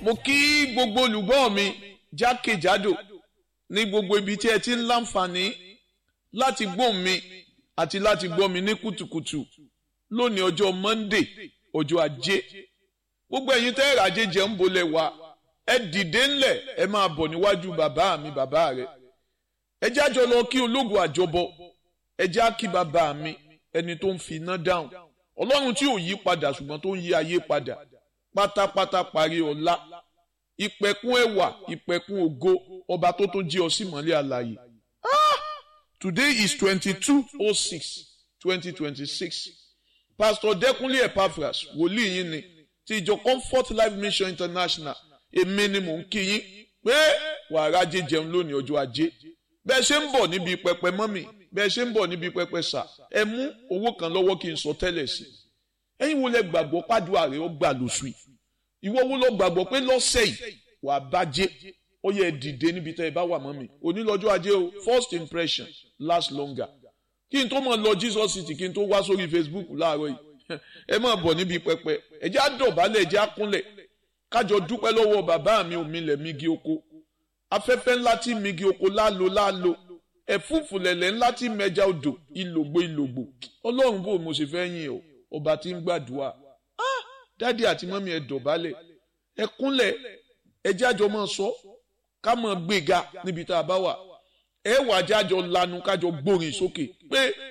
mo kí gbogbo olùgbọ́ mi jákèjádò ní gbogbo ibi tí ẹ ti ń láǹfààní láti gbóhùn mi àti láti gbọ́ mi ní kùtùkùtù lónìí ọjọ́ Monday ọjọ́ ajé gbogbo ẹ̀yin tẹ́ ìrajé jẹ́ ń bolẹ̀ wá ẹ dìde ńlẹ̀ ẹ máa bọ̀ níwájú bàbá mi bàbá rẹ̀ ẹ jájọ lọ kí ológun àjọbọ ẹ já kí bàbá mi ẹni tó ń fi iná dáhùn ọlọ́run tí ò yí padà ṣùgbọ́n tó ń yí ayé padà pátápátá parí ọlá ìpẹ̀kun ẹwà ìpẹ̀kun ògo ọba tó tó jí ọ sí mọ́lẹ̀ àlàyé ah today is twenty-two oh six twenty twenty-six pastor Dẹ́kúnlé Epaphras wòlíì yín ni ti ìjọ Comfort Life Mission International èmi ni mò ń kí yín pé wàrà ajé jẹun lónìí ọjọ́ ajé bẹ́ẹ̀ ṣe ń bọ̀ níbi pẹpẹ mọ́mì bẹ́ẹ̀ ṣe ń bọ̀ níbi pẹpẹ sà ẹ mú owó kan lọ́wọ́ kí n sọ tẹ́lẹ̀ sí ẹ̀yin wo lẹ gbàgbọ́ pàdúrà rẹ ó gbà lóṣù yìí ìwọ wo lọ gbàgbọ́ pé lọ́sẹ̀ yìí wàá bàjẹ́ ó yẹ dìde níbi tẹ́ ẹ bá wà mọ́mì onílọ́jọ́ ajé o first impression last longer kí n tó mọ̀ lọ Jesus city kí n tó wá sórí Facebook láàárọ̀ yìí ẹ máa bọ̀ níbi pẹpẹ ẹ jẹ́ àdọ̀bálẹ̀ ẹ jẹ́ àkúnlẹ̀ kájọ dúpẹ́ lọ́wọ́ bàbá mi òmìnlẹ̀ migi oko afẹ́fẹ́ ńlá tí migi oko lálo lálo ẹ̀fúùfù lẹ̀lẹ̀ ńlá tí mẹja odò ìlògbò ìlògbò ọlọ́run bò mo sì fẹ́ yìn ọ́ ọba tí ń gbàdúrà dádì àti mọ́mí ẹ dọ̀bálẹ̀ ẹ kúnlẹ̀ ẹ jájọ máa sọ ká máa gbéga níbi tá a bá wà ẹ wà jájọ lanu kájọ gbórin sókè pé